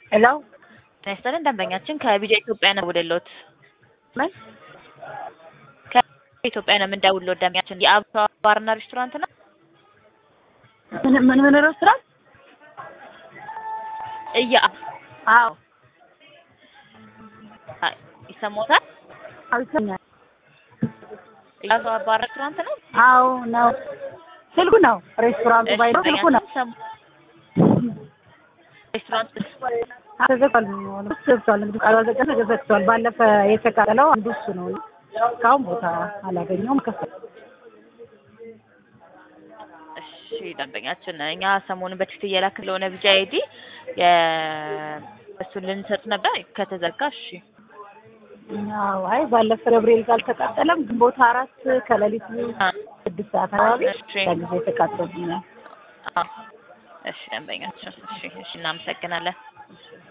ሄሎ ጤና ይስጥልን ደንበኛችን ከቢጃ ኢትዮጵያ ነው የምደውልልዎት። ምን ከኢትዮጵያ ነው የምንደውልልዎት ደንበኛችን የአበባ ባርና ሬስቶራንት ነው? ምን ምን ምን ሬስቶራንት? እያ አዎ አይ፣ ይሰማዎታል? አዎ ይሰማኛል። የአበባ ባር ሬስቶራንት ነው? አዎ ነው። ስልኩ ነው ሬስቶራንቱ እሺ፣ ባይኖር ስልኩ ነው። ደንበኛችን ሰሙ- ሬስቶራንት ተዘግቷል። ተዘግቷል። እንግዲህ ቃሉ ዘጋ ተዘግቷል። ባለፈ የተቃጠለው አንዱ እሱ ነው። እስካሁን ቦታ አላገኘውም። ከፈል እሺ ደንበኛችን እኛ ሰሞኑን በቴክስት እየላክ ስለሆነ ቢጃ አይዲ እሱን ልንሰጥ ነበር ከተዘጋ እሺ አዎ አይ ባለፈ ገብርኤል ጋር አልተቃጠለም። ግንቦት አራት ከሌሊቱ አ ስድስት ሰዓት አካባቢ እሺ ጊዜ የተቃጠሉብኛል። አ እሺ ደንበኛችን እሺ እሺ እናመሰግናለን